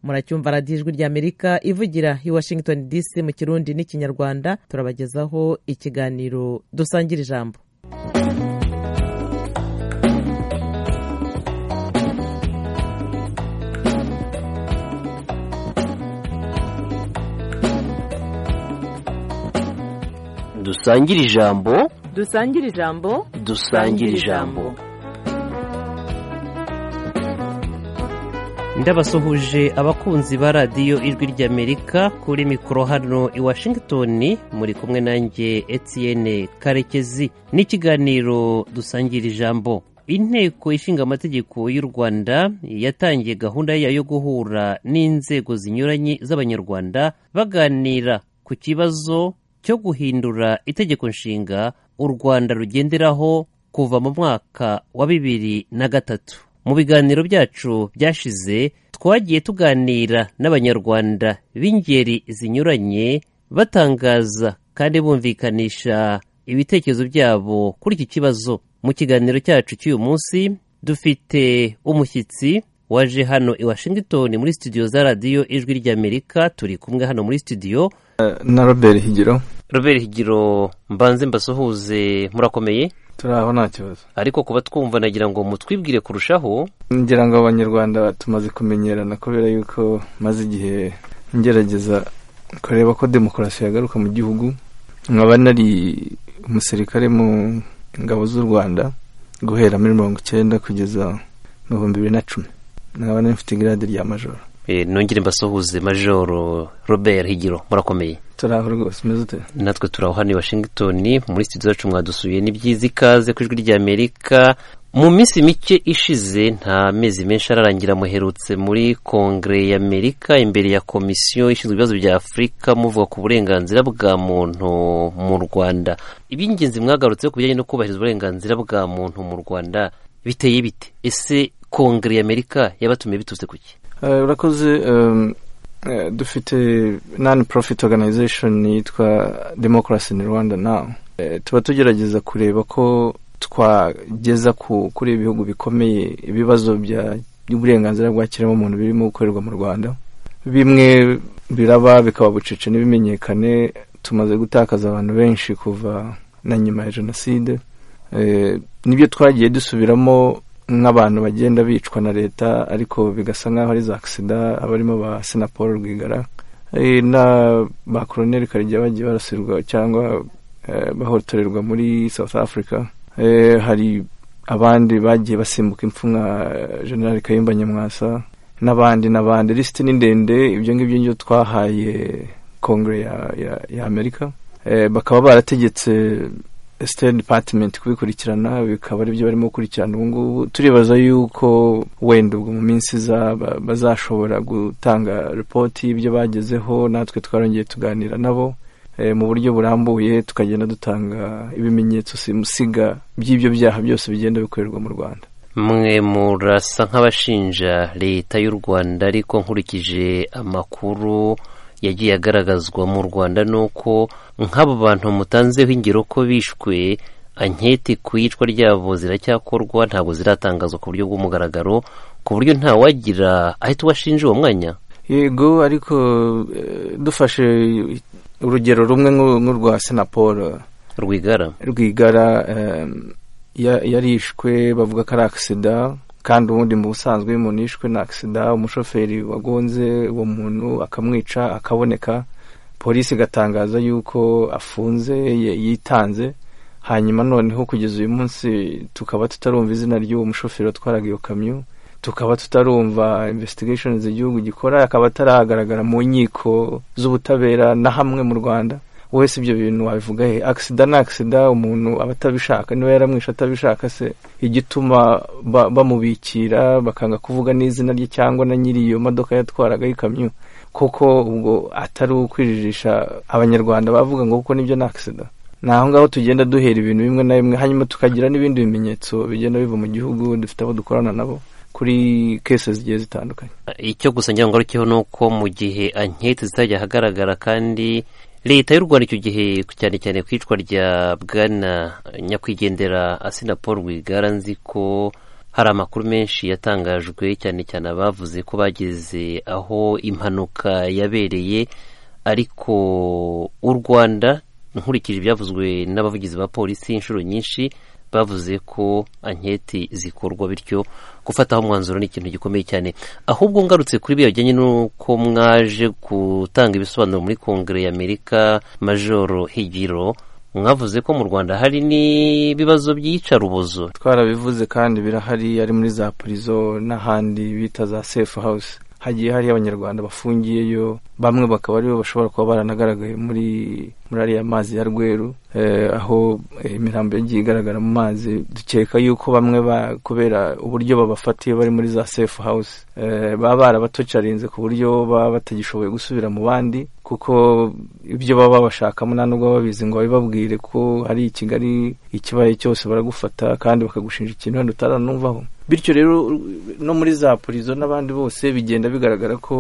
muracyumva radiyo ijwi ry'amerika ivugira i washington dc mu kirundi n'ikinyarwanda turabagezaho ikiganiro dusangira ijambo dusangire ijambo dusangira ijambo dusangire ijambo ndabasuhuje abakunzi ba radiyo ijwi ry'amerika kuri mikoro hano i washington muri kumwe nanjye Etienne karekezi n'ikiganiro dusangira ijambo inteko ishinga amategeko y'u rwanda yatangiye gahunda yayo yo guhura n'inzego zinyuranye z'abanyarwanda baganira ku kibazo cyo guhindura itegeko nshinga u rwanda rugenderaho kuva mu mwaka wa bibiri na gatatu mu biganiro byacu byashize twagiye tuganira n'abanyarwanda b'ingeri zinyuranye batangaza kandi bumvikanisha ibitekerezo byabo kuri iki kibazo mu kiganiro cyacu cy'uyu munsi dufite umushyitsi waje hano i washington muri studio za radiyo ijwi ry'amerika turi kumwe hano muri studio na robert higiro robert higiro mbanze mbasuhuze murakomeye turi aho nta kibazo ariko kuba twumva nagira ngo mutwibwire kurushaho ngira ngo abanyarwanda tumaze kumenyerana kubera yuko maze igihe ngerageza kureba ko demokarasi yagaruka mu gihugu nkaba nari umusirikare mu ngabo z'u rwanda guhera muri mirongo icyenda kugeza mu bihumbi bibiri na cumi nkaba nari mfite igirade rya majoro nongere mbasuhuze majoro robert higiro murakomeye turaho rwose umeze ute natwe turaho hano i washington muri studio zacu mwadusuye n'ibyiza ikaze ku ijwi ry'amerika mu minsi mike ishize nta mezi menshi ararangira muherutse muri kongere y'amerika imbere ya komisiyo ishinzwe ibibazo bya afurika muvuga ku burenganzira bwa muntu mu rwanda iby'ingenzi mwagarutse ku bijyanye no kubahiriza uburenganzira bwa muntu mu rwanda biteye bite ese kongere y'amerika yabatumiye biturutse ku ki urakoze dufite nani profit organization yitwa democracy in rwanda now tuba tugerageza kureba ko twageza kuri ibihugu bikomeye ibibazo by'uburenganzira bwa kiremwamuntu birimo gukorerwa mu rwanda bimwe biraba bikaba bucece n'ibimenyekane tumaze gutakaza abantu benshi kuva na nyuma ya jenoside nibyo twagiye dusubiramo nk'abantu bagenda bicwa na leta ariko bigasa nk'aho ari za agisida abarimo ba sena paul rwigara na ba koroneri karegeya bagiye barasirwa cyangwa bahotorerwa muri south africa hari abandi bagiye basimbuka impfu nka general kayumba nyamwasa n'abandi n'abandi lisiti ni ndende ibyo ngibyo ngibyo twahaye kongere ya amerika bakaba barategetse sitade dipatimenti kubikurikirana bikaba aribyo barimo gukurikirana ubu ngubu turibaza yuko wenda ubwo mu minsi iza bazashobora gutanga ripoti y'ibyo bagezeho natwe twarongeye tuganira nabo mu buryo burambuye tukagenda dutanga ibimenyetso simusiga by'ibyo byaha byose bigenda bikorerwa mu rwanda mwe murasa nk'abashinja leta y'u rwanda ariko nkurikije amakuru yagiye agaragazwa mu rwanda nuko nk'abo bantu mutanzeho ingero ko bishwe anketi ku iyicwa ryabo ziracyakorwa ntabwo ziratangazwa ku buryo bw'umugaragaro ku buryo ntawagira ahita ubashinja uwo mwanya yego ariko dufashe urugero rumwe nk'urwa senapol rwigara rwigara yarishwe bavuga ko ari agisida kandi ubundi mu busanzwe iyo umuntu yishwe na agisida umushoferi wagonze uwo muntu akamwica akaboneka polisi igatangaza yuko afunze yitanze hanyuma noneho kugeza uyu munsi tukaba tutarumva izina ry'uwo mushoferi watwaraga iyo kamyo tukaba tutarumva investigation igihugu gikora akaba ataragaragara mu nkiko z'ubutabera na hamwe mu rwanda wese ibyo bintu wabivuga he agisida ni agisida umuntu aba atabishaka niba yaramwishe atabishaka se igituma bamubikira bakanga kuvuga n'izina rye cyangwa na nyiri iyo modoka yatwaraga y'ikamyo kuko ubwo atari ukwijijisha abanyarwanda bavuga ngo kuko nibyo ni agisida ni aho ngaho tugenda duhera ibintu bimwe na bimwe hanyuma tukagira n'ibindi bimenyetso bigenda biva mu gihugu dufite abo dukorana nabo kuri kese zigiye zitandukanye icyo gusa ngira ngo arukeho ni uko mu gihe anketi zitajya ahagaragara kandi leta y'u rwanda icyo gihe cyane cyane ku icwa rya bwana nyakwigendera asina paul rwigara nzi ko hari amakuru menshi yatangajwe cyane cyane abavuze ko bageze aho impanuka yabereye ariko u rwanda nkurikije ibyavuzwe n'abavugizi ba polisi inshuro nyinshi bavuze ko anketi zikorwa bityo gufataho umwanzuro ni ikintu gikomeye cyane ahubwo ngarutse kuri bijyanye n'uko mwaje gutanga ibisobanuro muri kongere y'amerika majoro higiro mwavuze ko mu rwanda hari n'ibibazo by'iyicarubozo twarabivuze kandi birahari ari muri za purizo n'ahandi bita za sefu hawusi hagiye hari abanyarwanda bafungiyeyo bamwe bakaba aribo bashobora kuba baranagaragaye muri muri ariya mazi ya rweru aho imirambo yagiye igaragara mu mazi dukeka yuko bamwe kubera uburyo babafatiye bari muri za sefu hawusi baba barabatocarinze ku buryo baba batagishoboye gusubira mu bandi kuko ibyo baba babashakamo nta nubwo babizi ngo babibabwire ko hari i kigali ikibaye cyose baragufata kandi bakagushinja ikintu wenda utaranumvaho bityo rero no muri za purizo n'abandi bose bigenda bigaragara ko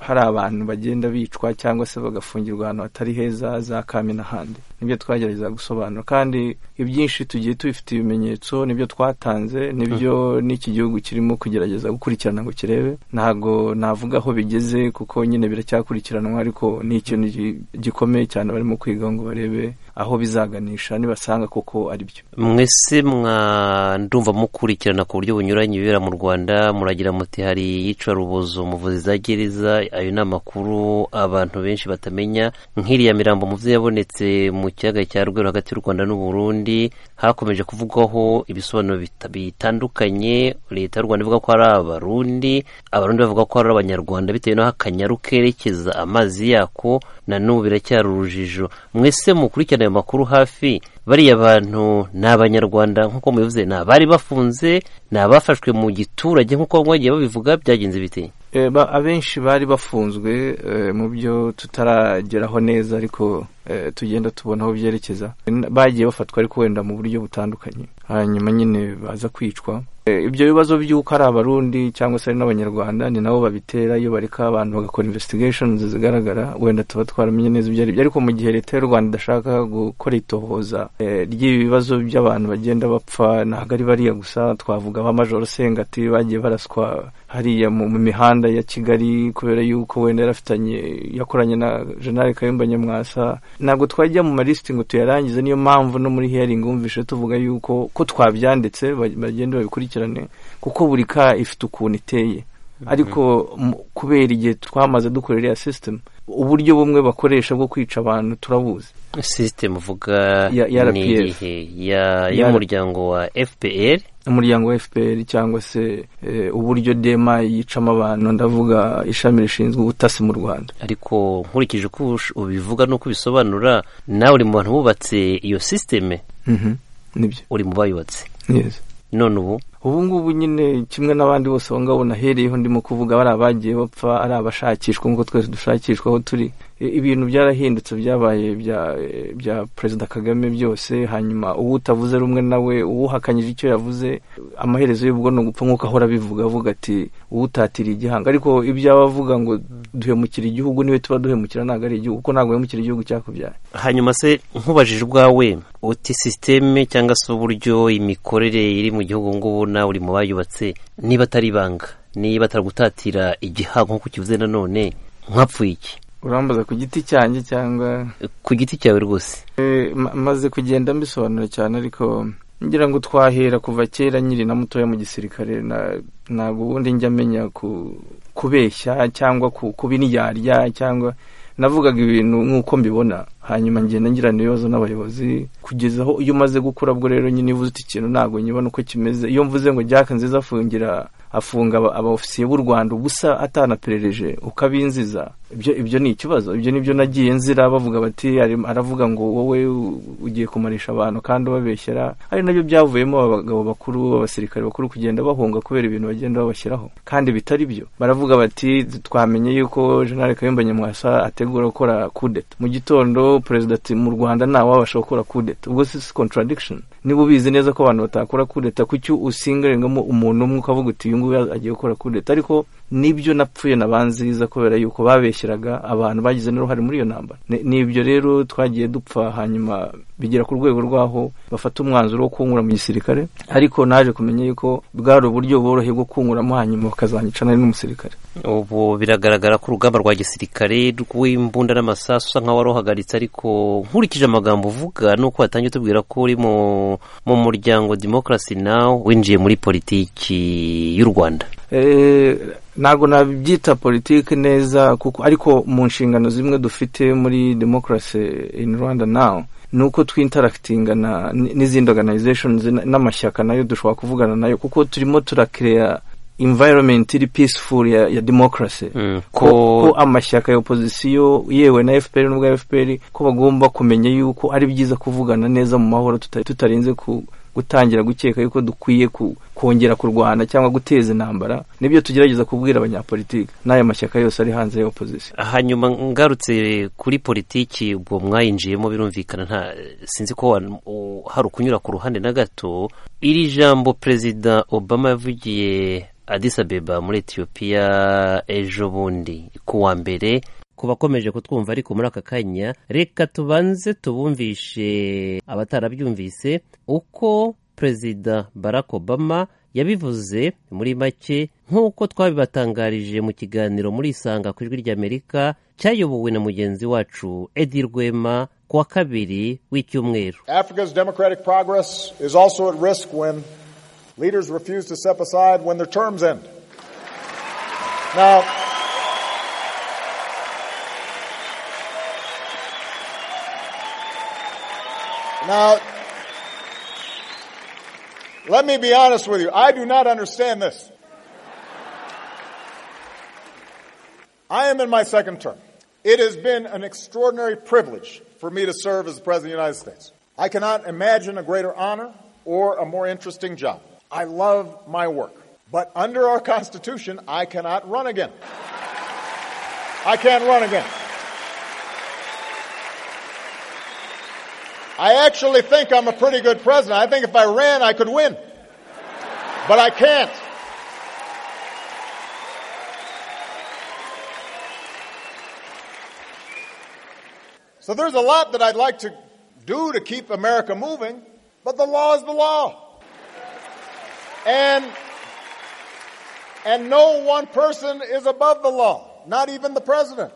hari abantu bagenda bicwa cyangwa se bagafungirwa ahantu hatari heza za kami n'ahandi nibyo twagerageza gusobanura kandi ibyinshi tugiye tubifite ibimenyetso nibyo twatanze nibyo n'iki gihugu kirimo kugerageza gukurikirana ngo kirebe ntabwo navuga aho bigeze kuko nyine biracyakurikiranwa ariko ni ikintu gikomeye cyane barimo kwiga ngo barebe aho bizaganisha nibasanga koko ari byo mwese mwandumva mukurikirana ku buryo bunyuranye ibibera mu rwanda muragira muti hari iyicarubozo umuvuzi za gereza ayo ni amakuru abantu benshi batamenya nk'iriya mirambo mu byo yabonetse mu kiyaga cya rweru hagati y'u rwanda n'uburundi hakomeje kuvugwaho ibisobanuro bitandukanye leta y'u rwanda ivuga ko ari abarundi abarundi bavuga ko ari abanyarwanda bitewe n'aho akanyaru kerekeza amazi yako na n'ubu biracyari urujijo mwese mukurikirana ayo makuru hafi bariya bantu ni abanyarwanda nk'uko mubivuze ni abari bafunze ni abafashwe mu giturage nk'uko bagiye babivuga byagenze bite abenshi bari bafunzwe mu byo tutarageraho neza ariko tugenda tubona aho byerekeza bagiye bafatwa ariko wenda mu buryo butandukanye hanyuma nyine baza kwicwa ibyo bibazo by'uko ari abarundi cyangwa se ari n'abanyarwanda ni nabo babitera iyo bareka abantu bagakora investigations zigaragara wenda tuba twaramenye neza ibyo aribyo ariko mu gihe leta y'u rwanda idashaka gukora itohoza ry'ibi bibazo by'abantu bagenda bapfa ntabwo ari bariya gusa twavuga ba majoro sengati bagiye baraswa hariya mu mihanda ya kigali kubera yuko wenda yarafitanye yakoranye na jenali kayumba nyamwasa ntabwo twajya mu malisiti ngo tuyarangize niyo mpamvu no muri hearing wumvishe tuvuga yuko ko twabyanditse bagenda babikurikirane kuko buri ka ifite ukuntu iteye ariko kubera igihe twamaze dukorera iriya sisitemu uburyo bumwe bakoresha bwo kwica abantu turabuzi sisitemu uvuga ni iyihe y'umuryango wa fpr umuryango wa fpr cyangwa se uburyo dema yicamo abantu ndavuga ishami rishinzwe ubutasi mu rwanda ariko nkurikije uko ubivuga n'uko ubisobanura nawe uri mu bantu bubatse iyo sisiteme nibyo uri mu bayubatse none ubu ubu ngubu nyine kimwe n'abandi bose aho ngaho nahereyeho ndimo kuvuga bari abagiye bapfa ari abashakishwa nk'uko twese dushakishwa aho turi ibintu byarahindutse byabaye bya perezida kagame byose hanyuma uwo utavuze rumwe nawe uwuhakanyije icyo yavuze amaherezo y'ubwo ni ugupfa nk'uko ahora abivuga avuga ati uwo utatira igihanga ariko ibyo aba avuga ngo duhemukira igihugu niwe tuba duhemukira ntabwo ari igihugu kuko ntabwo wemukira igihugu cyakubyaye hanyuma se nkubajije ubwawe uti sisiteme cyangwa se uburyo imikorere iri mu gihugu ngubu nawe uri mu bayubatse niba atari ibanga niba ataragutatira igihanga nk'uko ukivuze nanone nkapfuye iki urambaza ku giti cyanjye cyangwa ku giti cyawe rwose maze kugenda mbisobanura cyane ariko ngira ngo twahera kuva kera nyiri na mutoya mu gisirikare ntabwo ubundi njya amenya kubeshya cyangwa kubiryarya cyangwa navugaga ibintu nk'uko mbibona hanyuma ngenda ngirana ibibazo n'abayobozi kugeza aho iyo umaze gukura bwo rero nyine uvuze uti ikintu ntabwo nyibona uko kimeze iyo mvuze ngo jaka nziza afungira afunga abofisiye b'u rwanda ubusa atanaperereje ukabinziza ibyo ibyo ni ikibazo ibyo nibyo nagiye nzira bavuga bati aravuga ngo wowe ugiye kumarisha abantu kandi ubabeshyera ari nabyo byavuyemo abagabo bakuru abasirikare bakuru kugenda bahunga kubera ibintu bagenda babashyiraho kandi bitari byo baravuga bati twamenye yuko jenali kayumba nyamwasa ategura gukora kudeta mu gitondo perezida ati mu rwanda ntawabasha gukora kudeta ubwo si contradiction niba ubizi neza ko abantu batakora kudeta kucyo usingarengamo umuntu umwe ukavuga uti uyu nguyu agiye gukora kudeta ariko nibyo napfuye na banziza kubera yuko babeshye bashyiraga abantu bagize n'uruhare muri iyo ntambara ni ibyo rero twagiye dupfa hanyuma bigera ku rwego rw'aho bafata umwanzuro wo kunkura mu gisirikare ariko naje kumenya yuko bwari uburyo boroheye bwo kunkuramo hanyuma bakazanyicana n'umusirikare ubu biragaragara ko urugamba rwa gisirikare rw'imbunda n'amasasu usa nkaho wari uhagaritse ariko nkurikije amagambo uvuga nuko watangiye utubwira ko uri mu muryango demokarasi nawe winjiye muri politiki y'u rwanda ntabwo nabyita politiki neza kuko ariko mu nshingano zimwe dufite muri demokarasi in rwanda nawe ni uko twintarakitinga n'izindi organizations n'amashyaka nayo dushobora kuvugana nayo kuko turimo turakireya environment iri peaceful ya, ya democracy Mm, ko, ko amashyaka ya opozisiyo yewe na fpr n'ubwa fpr ko bagomba kumenya yuko ari byiza kuvugana neza mu mahoro tuta- tutarinze ku gutangira gukeka yuko dukwiye ku, kongera kurwana cyangwa guteza intambara nibyo tugerageza kubwira abanyapolitiki n'aya mashyaka yose ari hanze ya opozisiyo hanyuma ngarutse kuri politiki ubwo mwayinjiyemo birumvikana nta sinzi ko wa- u- hari ukunyura ku ruhande na gato iri jambo perezida obama yavugiye Addis Abeba muri etiyopiya ejo bundi ku wa mbere ku bakomeje kutwumva ariko muri aka kanya reka tubanze tubumvishe abatarabyumvise uko perezida barack obama yabivuze muri make nk'uko twabibatangarije mu kiganiro muri isanga ku ijwi ry'amerika cyayobowe na mugenzi wacu edi rwema ku wa kabiri w'icyumweru Africa's democratic progress is also at risk when leaders refuse to step aside when their terms end. Now, now, let me be honest with you. I do not understand this. I am in my second term. It has been an extraordinary privilege for me to serve as the President of the United States. I cannot imagine a greater honor or a more interesting job. I love my work. But under our Constitution, I cannot run again. I can't run again. I actually think I'm a pretty good president. I think if I ran, I could win. But I can't. So there's a lot that I'd like to do to keep America moving, but the law is the law. And, and no one person is above the law, not even the president.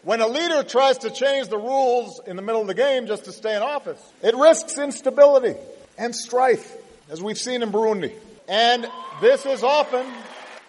When a leader tries to change the rules in the middle of the game just to stay in office, it risks instability and strife, as we've seen in Burundi. And this is often,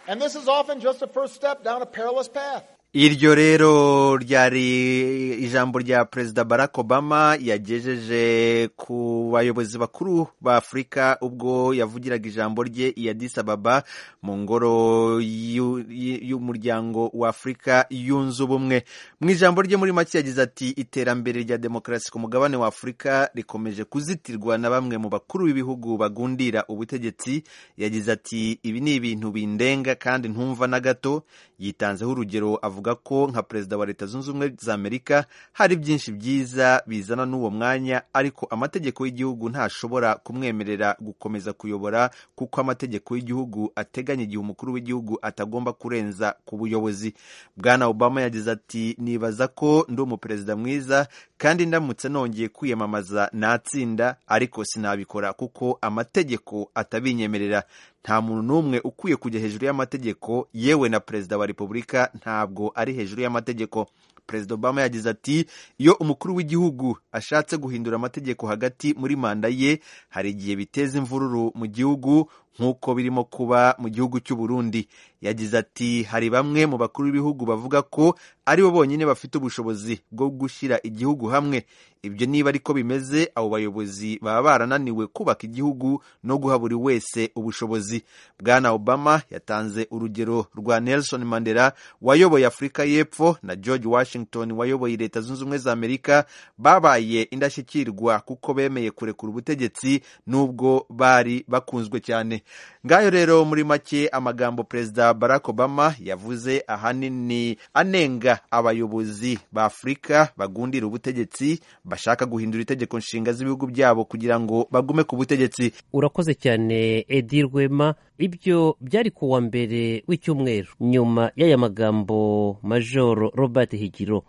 and this is often just a first step down a perilous path. iryo rero ryari ijambo rya perezida barack obama yagejeje ku bayobozi bakuru ba afurika ubwo yavugiraga ijambo rye i Addis Ababa mu ngoro y'u- y- y'umuryango wa afurika yunze ubumwe mu ijambo rye muri make yagize ati iterambere rya demokarasi ku mugabane wa afurika rikomeje kuzitirwa na bamwe mu bakuru b'ibihugu bagundira ubutegetsi yagize ati ibi ni ibintu bindenga kandi ntumva na gato yitanzeho urugero avuga ko nka perezida wa leta zunze ubumwe za amerika hari byinshi byiza bizana n'uwo mwanya ariko amategeko y'igihugu ntashobora kumwemerera gukomeza kuyobora kuko amategeko y'igihugu ateganya igihe umukuru w'igihugu atagomba kurenza ku buyobozi bwana obama yagize ati nibaza ko ndi umuperezida mwiza kandi ndamutse nongeye kwiyamamaza natsinda ariko sinabikora kuko amategeko atabinyemerera nta muntu n'umwe ukwiye kujya hejuru y'amategeko yewe na perezida wa repubulika ntabwo ari hejuru y'amategeko perezida obama yagize ati iyo umukuru w'igihugu ashatse guhindura amategeko hagati muri manda ye hari igihe biteza imvururu mu gihugu nk'uko birimo kuba mu gihugu cy'u Burundi yagize ati hari bamwe mu bakuru b'ibihugu bavuga ko ari bo bonyine bafite ubushobozi bwo gushyira igihugu hamwe ibyo niba ariko bimeze abo bayobozi baba barananiwe kubaka igihugu no guha buri wese ubushobozi bwana obama yatanze urugero rwa nelson mandela wayoboye afurika y'epfo na george washington wayoboye leta zunze ubumwe za amerika babaye indashyikirwa kuko bemeye kurekura ubutegetsi nubwo bari bakunzwe cyane ngayo rero muri make amagambo perezida barack obama yavuze ahanini anenga abayobozi ba afurika bagundira ubutegetsi bashaka guhindura itegeko nshinga z'ibihugu byabo kugira ngo bagume ku butegetsi urakoze cyane edi rwema ibyo byari ku wa mbere w'icyumweru nyuma y'aya magambo majoro robert higiro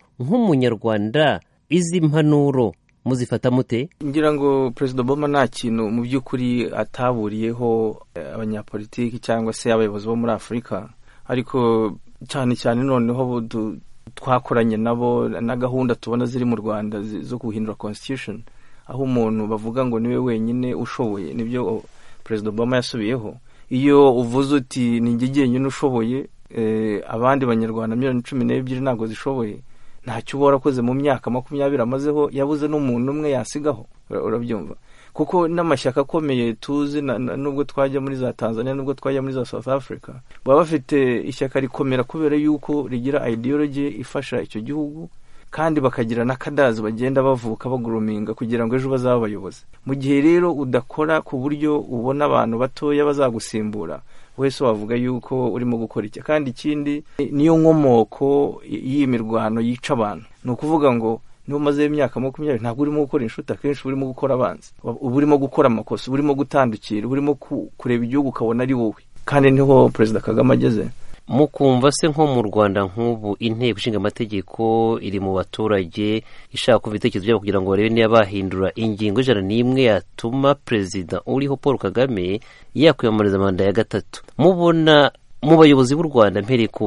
nk'umunyarwanda izi mpanuro muzifata mute ngira ngo perezida obama nta kintu mu by'ukuri ataburiyeho eh, abanyapolitiki cyangwa se abayobozi bo muri afurika ariko cyane cyane noneho bo du- twakoranye nabo na gahunda tubona ziri mu rwanda zi- zo guhindura constitution aho umuntu bavuga ngo niwe wenyine ushoboye nibyo o- perezida obama yasubiyeho iyo uvuze uti ni njye jyenyine ushoboye eh, abandi banyarwanda miliyoni cumi n'ebyiri ntabwo zishoboye ntacyo uba warakoze mu myaka makumyabiri amazeho yabuze n'umuntu umwe yasigaho Ura- urabyumva kuko n'amashyaka akomeye tuzi na- na- nubwo twajya muri za tanzania nubwo twajya muri za south africa baba bafite ishyaka rikomera kubera yuko rigira ideology ifasha icyo gihugu kandi bakagira n'akadazi bagenda bavuka baguruminga kugira ngo ejo bazabe abayobozi mu gihe rero udakora ku buryo ubona abantu batoya bazagusimbura wese wavuga yuko urimo gukora iki kandi ikindi niyo nkomoko y- y'iyi mirwano yica abantu ni ukuvuga ngo niba umazeho imyaka makumyabiri ntabwo urimo gukora inshuti akenshi uba urimo gukora abanzi uba urimo gukora amakosa uba urimo gutandukira uba urimo ku- kureba igihugu ukabona ari wowe kandi niho perezida kagame ageze mukumva se nko mu rwanda nk'ubu inteko ishinga amategeko iri mu baturage ishaka kumva ibitekerezo byabo kugira ngo barebe niba bahindura ingingo ijana n'imwe yatuma perezida uriho paul kagame yakwiyamamariza manda ya gatatu mubona mu bayobozi b'u rwanda mpereye ku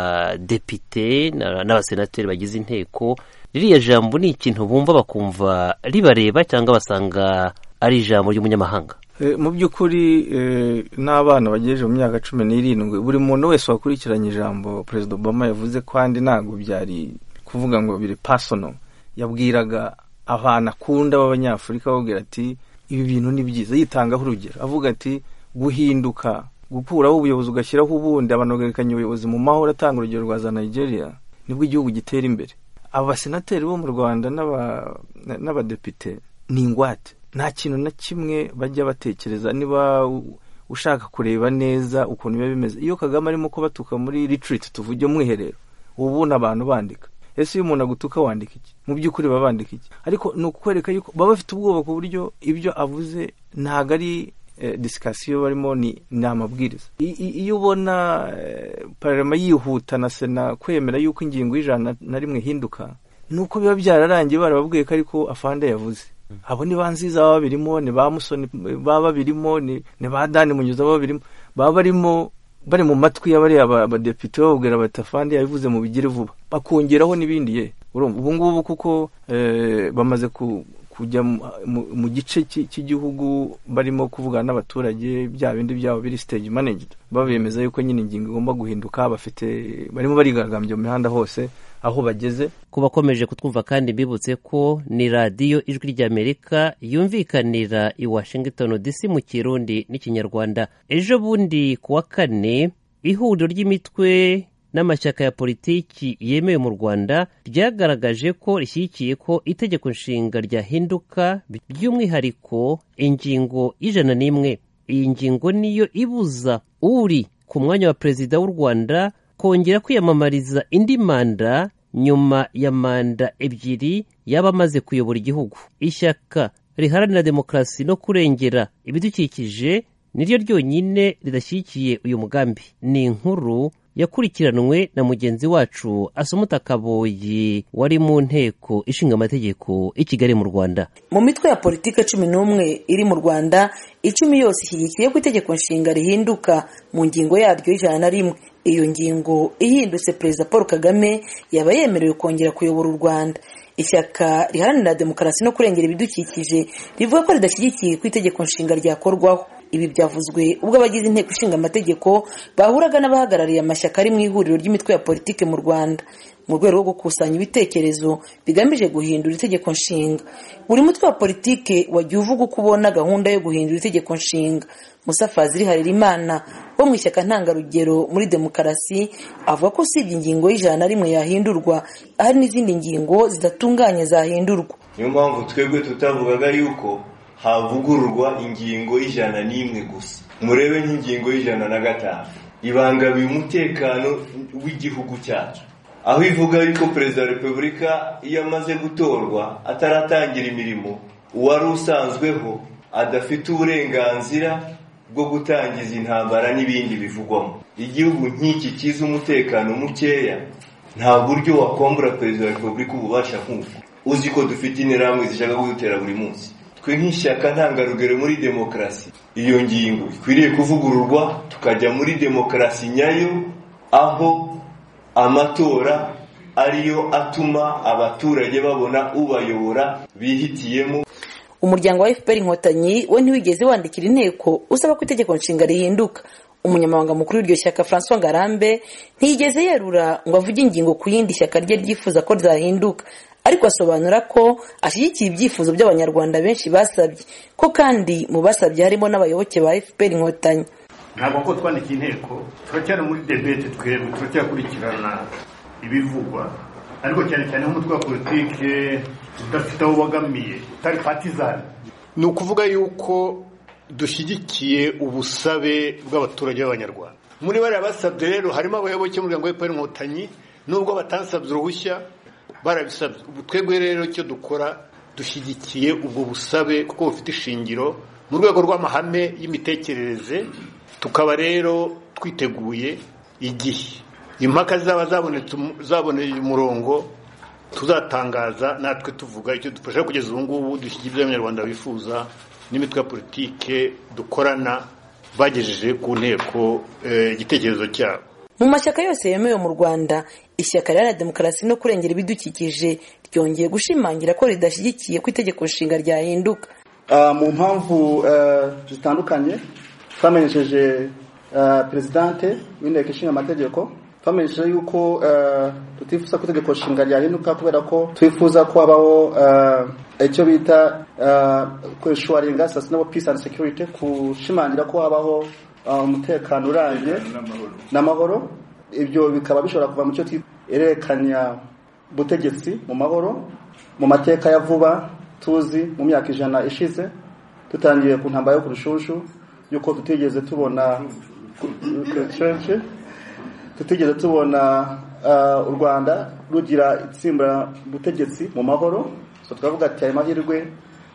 badepite na- n'abasenateri bagize inteko ririya jambo ni ikintu bumva bakumva ribareba cyangwa basanga ari ijambo ry'umunyamahanga Eh, mu by'ukuri eh, n'abana bagejeje mu myaka cumi n'irindwi buri muntu wese wakurikiranye ijambo perezida obama yavuze kandi ntabwo byari kuvuga ngo biri pasono yabwiraga abantu akunda b'abanyafurika babwira ati ibi bintu ni byiza yitangaho urugero avuga ati guhinduka gukuraho ubuyobozi ugashyiraho ubundi abantu bagarekanya ubuyobozi mu mahoro atanga urugero rwa za nigeria nibwo igihugu gitera imbere abasenateri bo mu rwanda n'aba- n'abadepite ni ingwate nta kintu na kimwe bajya batekereza niba u- ushaka kureba neza ukuntu biba bimeze iyo kagame arimo kubatuka muri retreat tuvuge mwiherero ubu ni abantu bandika ese iyo umuntu agutuka wandika iki mu by'ukuri baba bandika iki ariko ni ukwereka yuko baba bafite ubwoba ku buryo ibyo avuze ntabwo ari eh, disikasiyo barimo ni ni amabwiriza I- i- iyo ubona eh, parama yihuta na sena kwemera yuko ingingo y'ijana na rimwe ihinduka ni uko biba byararangiye barababwiye ko ariko afande yavuze abo ni ba nziza baba babirimo ni ba musoni baba babirimo ni ni ba dani munyuza baba babirimo baba barimo bari mu matwi y'abariya ba- abadepite bababwira bati afande yabivuze mu bigire vuba bakongeraho n'ibindi ye urumva ubu ngubu kuko eh, bamaze ku kujya mu- mu- mu gice cy'i- cy'igihugu barimo kuvugana n'abaturage bya bindi byabo biri stage managed babemeza yuko nyine ingingo igomba guhinduka bafite barimo barigaragambya mu mihanda hose aho bageze ku bakomeje kutwumva kandi mbibutse ko ni radiyo ijwi ry'amerika yumvikanira i washington dc mu kirundi n'ikinyarwanda ejo bundi ku wa kane ihuriro ry'imitwe n'amashyaka ya politiki yemewe mu rwanda ryagaragaje ko rishyigikiye ko itegeko nshinga ryahinduka by'umwihariko ingingo y'ijana n'imwe iyi ngingo niyo ibuza uri ku mwanya wa perezida w'u rwanda kongera kwiyamamariza indi manda nyuma ya manda ebyiri y'abamaze kuyobora igihugu ishyaka riharanira demokarasi no kurengera ibidukikije niryo ryonyine ridashyigikiye uyu mugambi ni inkuru yakurikiranwe na mugenzi wacu asumuta kaboyi wari mu nteko ishinga amategeko i kigali mu rwanda mu mitwe ya politiki cumi n'umwe iri mu rwanda icumi yose ishyigikiye ko itegeko nshinga rihinduka mu ngingo yaryo y'ijana na rimwe iyo ngingo ihindutse perezida paul kagame yaba yemerewe kongera kuyobora u rwanda ishyaka riharanira demokarasi no kurengera ibidukikije rivuga ko ridashyigikiye ko itegeko nshinga ryakorwaho ibi byavuzwe ubwo abagize inteko ishinga amategeko bahuraga n'abahagarariye amashyaka ari mu ihuriro ry'imitwe ya politiki mu rwanda mu rwego rwo gukusanya ibitekerezo bigamije guhindura itegeko nshinga buri mutwe wa politike wagiye uvuga uko ubona gahunda yo guhindura itegeko nshinga musa fazili harerimana wo mu ishyaka ntangarugero muri demokarasi avuga ko usibye ingingo y'ijana na rimwe yahindurwa hari n'izindi ngingo zidatunganye zahindurwa niyo mpamvu twebwe tutavugaga yuko havugururwa ingingo y'ijana n'imwe gusa murebe nk'ingingo y'ijana na gatanu ibangabiye umutekano w'igihugu cyacu aho ivuga yuko perezida wa repubulika iyo amaze gutorwa ataratangira imirimo uwari usanzweho adafite uburenganzira bwo gutangiza intambara n'ibindi bivugwamo igihugu nk'iki kizi umutekano mukeya nta buryo wakombura perezida wa repubulika ububasha nk'uko uzi ko dufite interahamwe zishaka kudutera buri munsi twe nk'ishyaka ntangarugero muri demokarasi iyo ngingo ikwiriye kuvugururwa tukajya muri demokarasi nyayo aho amatora ariyo atuma abaturage babona ubayobora bihitiyemo umuryango wa fpr inkotanyi we ntiwigeze wandikira inteko usaba ko itegeko nshinga rihinduka umunyamabanga mukuru w'iryo shyaka francois ngarambe ntiyigeze yerura ngo avuge ingingo ku yindi shyaka rye ryifuza ko ryahinduka ariko asobanura ko ashyigikiye ibyifuzo by'abanyarwanda benshi basabye ko kandi mu basabye harimo n'abayoboke ba fpr inkotanyi ntabwo ko twandikiye inteko turacyari muri debete twebwe turacyakurikirana ibivugwa ariko cyane cyane nk'umutwe wa politike udafite aho ubogamiye utari patizani ni ukuvuga yuko dushyigikiye ubusabe bw'abaturage b'abanyarwanda muri bariya basabye rero harimo abayoboke b'umuryango w'epfo inkotanyi nubwo batasabye uruhushya barabisabye ubu twebwe rero icyo dukora dushyigikiye ubwo busabe kuko bufite ishingiro mu rwego rw'amahame y'imitekerereze tukaba rero twiteguye igihe impaka zaba zabonetse zaboneye umurongo tuzatangaza natwe tuvuga icyo dufasha kugeza ubu ngubu dushyigikira ibyo abanyarwanda bifuza n'imitwe ya politike dukorana bagejeje ku nteko eh, igitekerezo cyabo mu mashyaka yose yemewe mu rwanda ishyaka riharanira demokarasi no kurengera ibidukikije ryongeye gushimangira ko ridashyigikiye ko itegeko nshinga ryahinduka Ah, mu mpamvu eh, zitandukanye twamenyesheje eh, perezidante w'inteko ishinga amategeko twamenyesheje yuko eh, tutifuza ko itegeko nshinga ryahinduka kubera ko twifuza ko habaho eh, icyo bita kweshuwaringa sustainable peace and security kushimangira ko habaho ah, umutekano urambye n'amahoro ibyo bikaba bishobora kuva mu cyo twita erekanya butegetsi mu mahoro mu mateka ya vuba tuzi mu myaka ijana ishize dutangiye ku ntambara yo ku rushunshu y'uko tutigeze tubona kenshi tutigeze tubona ah, u rwanda rugira itsimba butegetsi mu mahoro so twavuga ati ayo mahirwe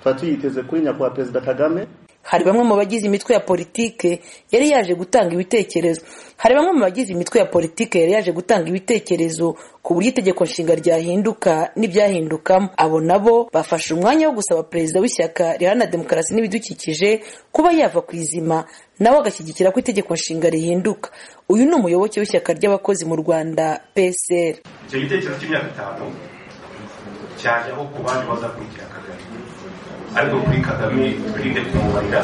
tuba tuyiteze kuri nyakubahwa perezida kagame hari bamwe mu bagize imitwe ya politike yari yaje gutanga ibitekerezo hari bamwe mu bagize imitwe ya politike yari yaje gutanga ibitekerezo ku buryo itegeko nshinga ryahinduka n'ibyahindukamo abo nabo bafashe umwanya wo gusaba perezida w'ishyaka riharanira demokarasi n'ibidukikije kuba yava ku izima nawe agashyigikira ko itegeko nshinga rihinduka uyu ni umuyoboke w'ishyaka ry'abakozi mu rwanda psr icyo gitekerezo cy'imyaka itanu cyaje aho ku bandi bazakurikira kagame ariko kuri kagame twirinde kumubarira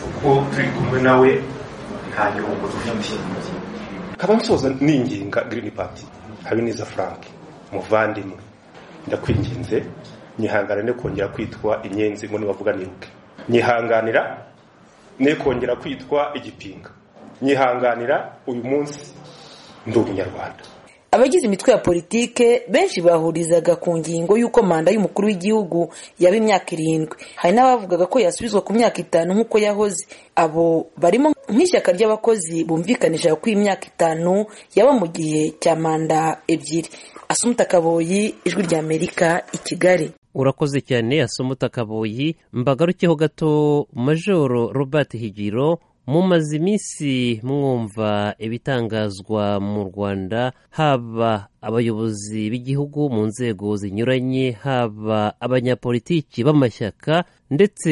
kuko turi kumwe nawe nta gihombo dufite kagame soza ninginga girini pati habineza frank muvandimwe ndakwinginze nyihanganira kongera kwitwa inyenzi ngo nibavuga nibuke nyihanganira ne kongera kwitwa igipinga nyihanganira uyu munsi ndi umunyarwanda abagize imitwe ya politike benshi bahurizaga ku ngingo y'uko manda y'umukuru w'igihugu yaba imyaka irindwi hari n'abavugaga ko yasubizwa ku myaka itanu nk'uko yahoze abo barimo nk'ishyaka ry'abakozi bumvikanisha ko imyaka itanu yaba mu gihe cya manda ebyiri asumuta kaboyi ijwi ry'amerika i kigali urakoze cyane asoma utakaboyi mbagarukeho gato majoro robert higiro mumaze iminsi mwumva ibitangazwa mu rwanda haba abayobozi b'igihugu mu nzego zinyuranye haba abanyapolitiki b'amashyaka ndetse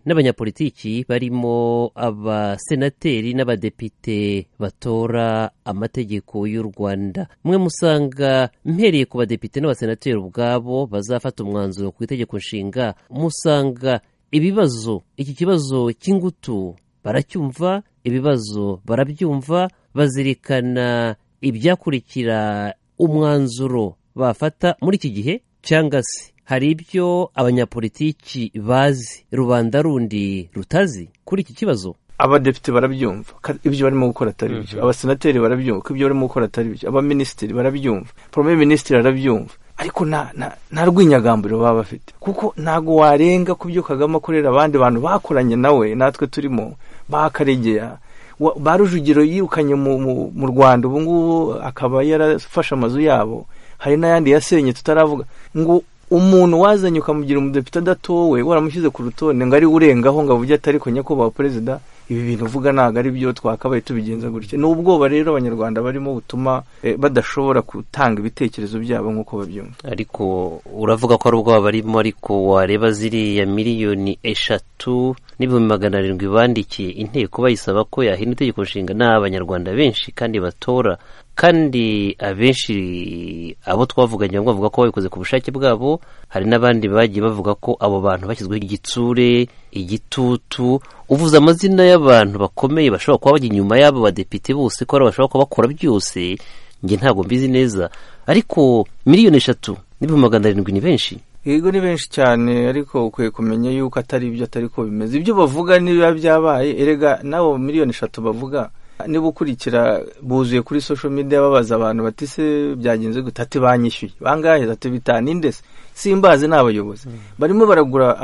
n'abanyapolitiki barimo abasenateri n'abadepite batora amategeko y'u rwanda mwe musanga mpereye ku badepite n'abasenateri ubwabo bazafata umwanzuro ku itegeko nshinga musanga ibibazo iki kibazo cy'ingutu baracyumva ibibazo barabyumva bazirikana ibyakurikira umwanzuro bafata muri iki gihe cyangwa se hari ibyo abanyapolitiki bazi rubanda rundi rutazi kuri iki kibazo abadepite barabyumva ko ibyo barimo gukora atari byo abasenateri barabyumva ko ibyo barimo gukora atari byo abaminisitiri barabyumva porome minisitiri arabyumva ariko nta nta- nta rwinyagambiro baba bafite kuko ntabwo warenga ku byo kagame akorera abandi bantu bakoranye nawe natwe turimo bakaregera ba rujugiro yirukanye mu rwanda ubu ngubu akaba yarafashe amazu yabo hari n'ayandi yasenye tutaravuga ngo umuntu wazanye ukamugira umudepite adatowe waramushyize ku rutonde ngo ari urengaho ngo avuge atari ko nyakubahwa perezida ibi bintu uvuga ntabwo ari byo twakabaye tubigenza gutya ni ubwoba rero abanyarwanda barimo butuma badashobora gutanga ibitekerezo byabo nk'uko babyumva ariko uravuga ko ari ubwoba barimo ariko wareba ziriya miliyoni eshatu n'ibihumbi magana arindwi bandikiye inteko bayisaba ko yahinda itegeko nshinga ni abanyarwanda benshi kandi batora kandi abenshi abo twavuganye bamwe bavuga ko babikoze ku bushake bwabo hari n'abandi bagiye bavuga ko abo bantu bashyizweho igitsure igitutu uvuze amazina y'abantu bakomeye bashobora kuba bajya inyuma y'abo badepite bose ko ari bashobora kuba bakora byose njye ntabwo mbizi neza ariko miliyoni eshatu n'ibihumbi magana arindwi ni benshi yego ni benshi cyane ariko ukwiye kumenya yuko atari ibyo atari ko bimeze ibyo bavuga niba byabaye erega n'abo miliyoni eshatu bavuga niba ukurikira buzuye kuri social media babaza abantu bati se byagenze gute ati banyishyuye bangahe ati bitanu indese simbazi ni abayobozi barimo baragura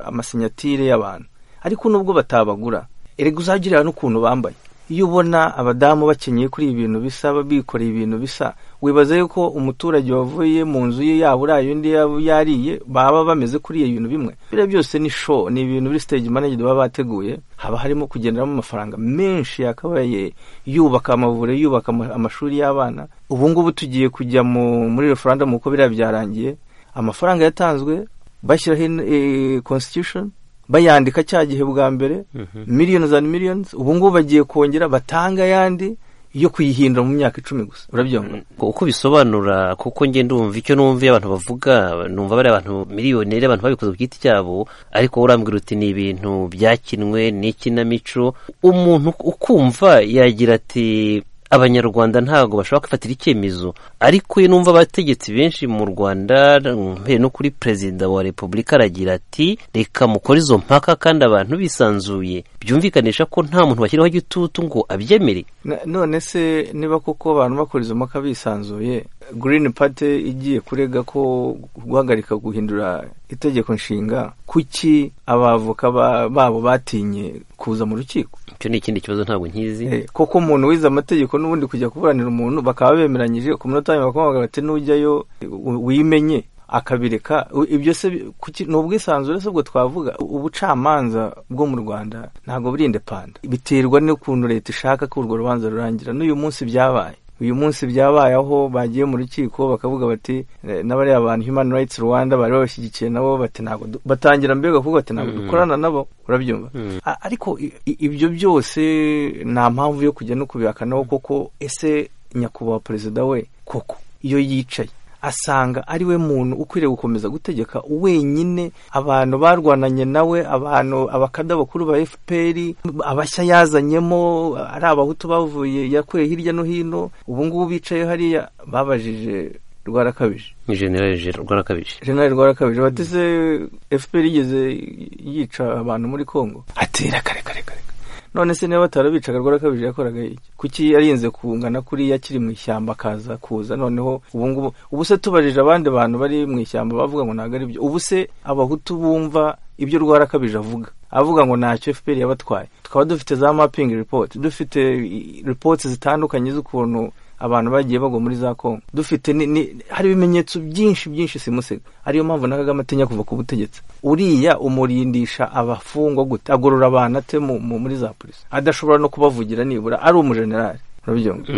amasinyatire y'abantu ariko nubwo batabagura erega uzagirira n'ukuntu bambaye iyo ubona abadamu bakenyeye kuri ibi bintu bisa bikoreye ibintu bisa wibaza yuko umuturage wavuye mu nzu ye yaba uraye undi yariye baba bameze kuri iyo bintu bimwe biriya byose ni show ni ibintu biri stage manager baba bateguye haba harimo kugenderamo amafaranga menshi yakabaye yubaka amavure yubaka amashuri y'abana ubu ngubu tugiye kujya muri referendum uko biriya byarangiye amafaranga yatanzwe bashyiraho constitution bayandika cya gihe bwa mbere miliyoni za miliyoni ubu ngubu bagiye kongera batanga ayandi yo kuyihindura mu myaka icumi gusa urabyumva uko bisobanura kuko ngenda umva icyo numva iyo abantu bavuga numva bariya abantu miliyoneri abantu babikoze ku giti cyabo ariko urambwira uti ni ibintu byakinwe n'ikinamico umuntu ukumva yagira ati abanyarwanda ntabwo bashobora kwifatira icyemezo ariko iyo numva abategetsi benshi mu rwanda mbere no kuri perezida wa repubulika aragira ati reka mukore izo mpaka kandi abantu bisanzuye byumvikanisha ko nta muntu bashyiraho igitutu ngo abyemere none se niba koko abantu bakora izo mpaka bisanzuye green party igiye kurega ko guhagarika guhindura itegeko nshinga kuki abavoka babo batinye kuza mu rukiko icyo ni ikindi kibazo ntabwo nkizi koko umuntu wize amategeko n'ubundi kujya kuburanira umuntu bakaba bemeranyije ku minota nyuma bakamubwira bati n'ujyayo wimenye akabireka ibyo se ni ubwisanzure se ubwo twavuga ubucamanza bwo mu rwanda ntabwo buri indepanda biterwa n'ukuntu leta ishaka ko urwo rubanza rurangira n'uyu munsi byabaye uyu munsi byabaye aho bagiye mu rukiko bakavuga bati n'abariya bantu human rights rwanda bari babashyigikiye nabo bati ntabwo batangira mbega kuvuga bati ntabwo dukorana nabo urabyumva ariko ibyo byose nta mpamvu yo kujya no kubihakanaho koko ese nyakubahwa perezida we koko iyo yicaye asanga ari we muntu ukwiriye gukomeza gutegeka wenyine abantu barwananye nawe abantu abakada bakuru ba fpr abashya yazanyemo ari abahutu bavuye yakuye hirya no hino ubu ngubu bicaye hariya babajije rwarakabije ni generali rwarakabije generali rwarakabije bateze fpr igeze yica abantu muri congo atera kare kare kare none se niba batarabicaga rwarakabije yakoraga iki kuki yarinze kungana kuriya akiri mu ishyamba akaza kuza noneho ubungubu ubu se tubajije abandi bantu bari mu ishyamba bavuga ngo ntabwo ari byo ubu se abahutu bumva ibyo rwarakabije avuga avuga ngo ntacyo fpr yabatwaye tukaba dufite za mapping report dufite report zitandukanye z'ukuntu abantu bagiye bagwa muri za kongo dufite hari ibimenyetso byinshi byinshi simusiga ariyo mpamvu na kagame atinya kuva ku butegetsi uriya umurindisha abafungwa gute agorora abantu ate muri za polisi adashobora no kubavugira nibura ari umujenerali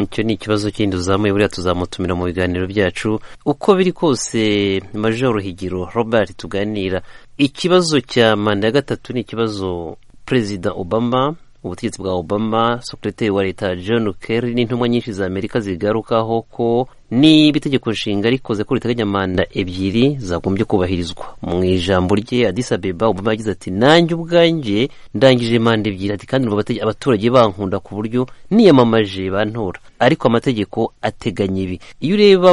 icyo ni ikibazo kindi uzamuye buriya tuzamutumira mu biganiro byacu uko biri kose major higiro robert tuganira ikibazo cya manda ya gatatu ni ikibazo perezida obama ubutegetsi bwa obama sekreteri wa leta john kerry n'intumwa nyinshi za amerika zigarukaho ko niba itegeko nshinga rikoze ko riteganya manda ebyiri zagombye kubahirizwa mu ijambo rye adisa beba obama yagize ati nanjye ubwanjye ndangije manda ebyiri ati kandi abaturage bankunda ku buryo niyamamaje bantora ariko amategeko ateganya ibi iyo ureba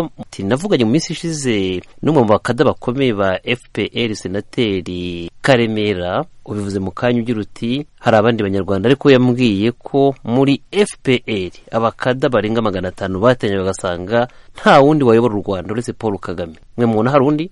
navuganye mu minsi ishize n'umwe mu bakada bakomeye ba fpr senateri karemera ubivuze mu kanya ugira uti hari abandi banyarwanda ariko yambwiye ko muri fpr abakada barenga magana atanu batenye bagasanga nta wundi wayobora u rwanda uretse paul kagame mwe mubona hari undi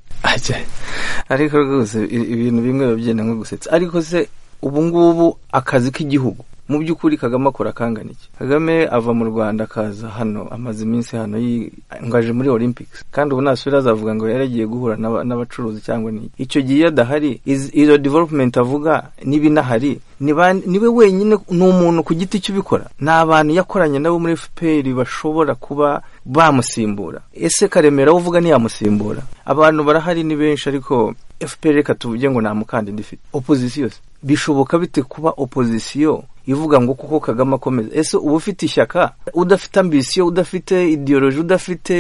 ariko rwose ibintu bimwe biba byenda nko gusetsa ariko se ubu ngubu akazi k'igihugu mu by'ukuri kagame akora akangana iki kagame ava mu rwanda akaza hano amaze iminsi hano yingaje muri olympics kandi ubu nasubira azavuga ngo yaragiye guhura n'aba- n'abacuruzi cyangwa ni icyo gihe iyo adahari iz- iyo development avuga niba inahari ni ba- ni we wenyine ni umuntu ku giti cye ubikora ni abantu yakoranye nabo muri fpr bashobora kuba bamusimbura ese karemera we uvuga ntiyamusimbura abantu barahari ni benshi ariko fpr reka tuvuge ngo nta mukandida ifite opozisiyo se bishoboka bite kuba opozisiyo ivuga ngo kuko kagame akomeza ese uba ufite ishyaka udafite ambisiyo udafite idiyoroji udafite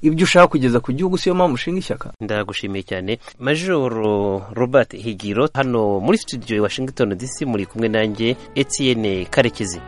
ibyo ushaka kugeza ku gihugu siyo mpamvu ushinga ishyaka ndagushimiye cyane majoro robert higiro hano muri studio i washington dc muri kumwe nanjye etienne karekezi